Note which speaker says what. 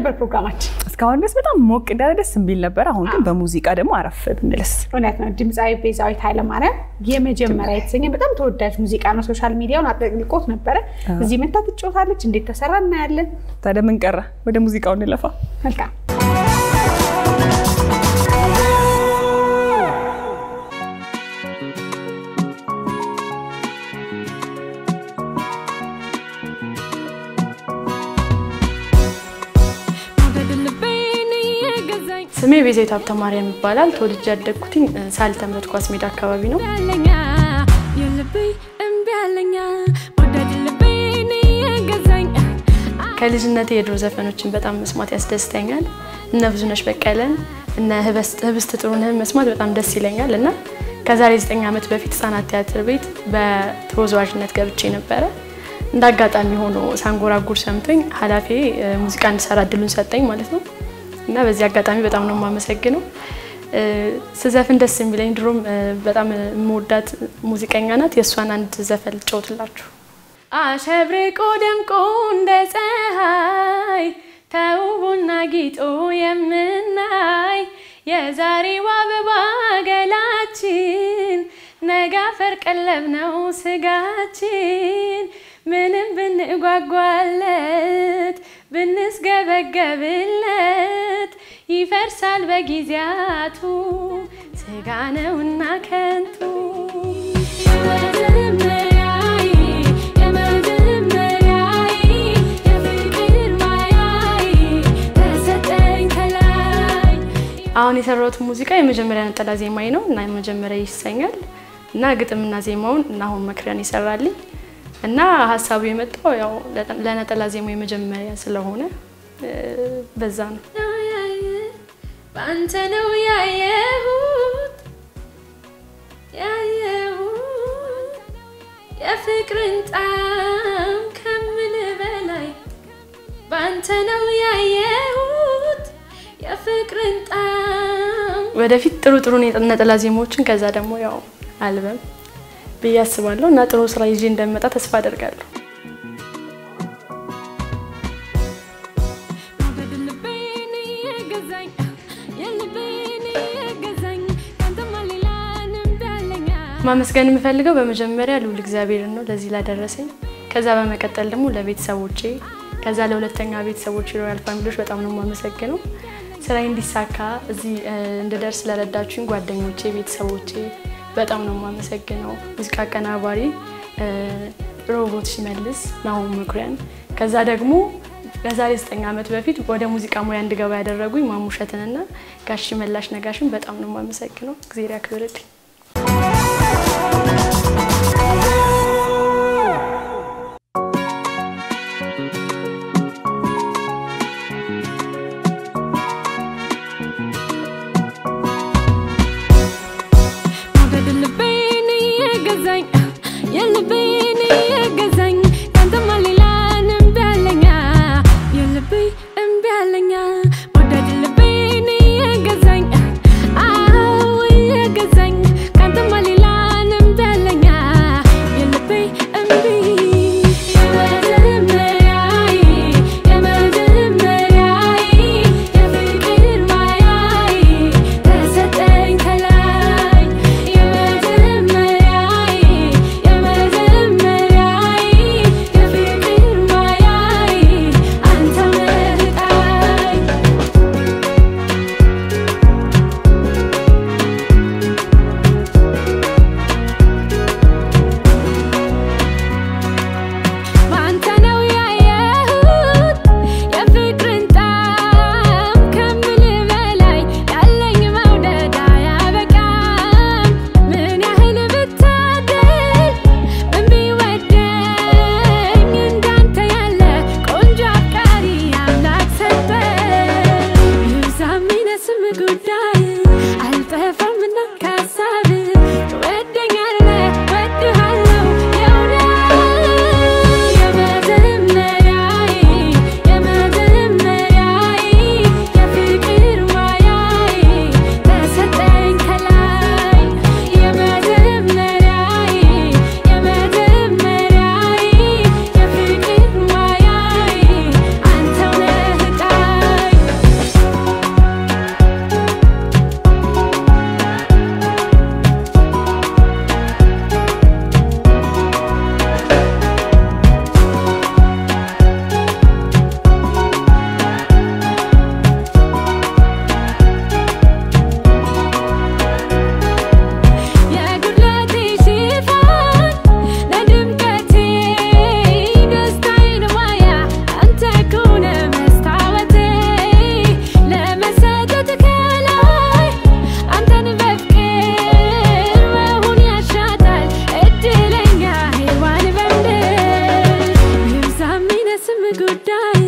Speaker 1: ነበር ፕሮግራማችን?
Speaker 2: እስካሁን ድረስ በጣም ሞቅ እንዳለ ደስ የሚል ነበር። አሁን ግን በሙዚቃ ደግሞ አረፍ ብንልስ?
Speaker 1: እውነት ነው። ድምፃዊ ቤዛዊት ኃይለማርያም የመጀመሪያ የተሰኘ በጣም ተወዳጅ ሙዚቃ ነው። ሶሻል ሚዲያውን አጥልቆት ነበረ። እዚህ መታ ትጫወታለች። እንዴት ተሰራ እናያለን።
Speaker 2: ታዲያ ምን ቀረ? ወደ ሙዚቃው እንለፋ።
Speaker 1: መልካም
Speaker 3: ስሜ ቤዛዊት ሀብተ ማርያም ይባላል። ተወልጄ ያደግኩትኝ ሳልተ ምሕረት ኳስ ሜዳ አካባቢ ነው። ከልጅነቴ የድሮ ዘፈኖችን በጣም መስማት ያስደስተኛል። እነ ብዙነሽ በቀለን እነ ህብስት ጥሩነህን መስማት በጣም ደስ ይለኛል እና ከዛሬ ዘጠኝ ዓመት በፊት ህጻናት ቲያትር ቤት በተወዛዋዥነት ገብቼ ነበረ። እንደ አጋጣሚ ሆኖ ሳንጎራጉር ሰምቶኝ ኃላፊ ሙዚቃ እንድሰራ እድሉን ሰጠኝ ማለት ነው እና በዚህ አጋጣሚ በጣም ነው የማመሰግነው። ስዘፍን ደስ የሚለኝ ድሮም በጣም የምወዳት ሙዚቀኛ ናት። የእሷን አንድ ዘፈን ልጫወትላችሁ። አሸብርቆ ደምቆ እንደ ፀሐይ ተውቦና ጊጦ የምናይ የዛሬው አበባ ገላችን ነገ አፈር ቀለብ ነው ስጋችን ምንም ብንጓጓለት ብንስገበገብለት ይፈርሳል በጊዜያቱ ስጋ ነውና ከንቱ አሁን የሰራሁት ሙዚቃ የመጀመሪያ ነጠላ ዜማዬ ነው እና የመጀመሪያ ይሰኛል እና ግጥምና ዜማውን እና አሁን መክሪያን ይሰራልኝ እና ሀሳቡ የመጣው ያው ለነጠላ ዜማው የመጀመሪያ ስለሆነ በዛ ነው። በአንተ ነው ያየሁት ያየሁት የፍቅርን ጣም ከምል በላይ በአንተ ነው ያየሁት የፍቅርን ጣም ወደፊት ጥሩ ጥሩ ነጠላ ዜማዎችን ከዛ ደግሞ ያው አልበም ብዬ አስባለሁ እና ጥሩ ስራ ይዤ እንደምመጣ ተስፋ አደርጋለሁ። ማመስገን የምፈልገው በመጀመሪያ ልዑል እግዚአብሔርን ነው ለዚህ ላደረሰኝ። ከዛ በመቀጠል ደግሞ ለቤተሰቦቼ፣ ከዛ ለሁለተኛ ቤተሰቦቼ ሮያል ፋሚሊዎች በጣም ነው የማመሰግነው። ስራዬ እንዲሳካ እዚህ እንድደርስ ለረዳችሁኝ ጓደኞቼ፣ ቤተሰቦቼ በጣም ነው የማመሰግነው። ሙዚቃ አቀናባሪ ሮቦት ሽመልስ ናሆም መኩሪያን፣ ከዛ ደግሞ ከዛሬ ዘጠኝ ዓመት በፊት ወደ ሙዚቃ ሙያ እንድገባ ያደረጉኝ ማሙሸትንና ጋሽ መላሽ ነጋሽን በጣም ነው የማመሰግነው። እግዜር ያክብርልኝ።
Speaker 4: Yeah. ጉዳይ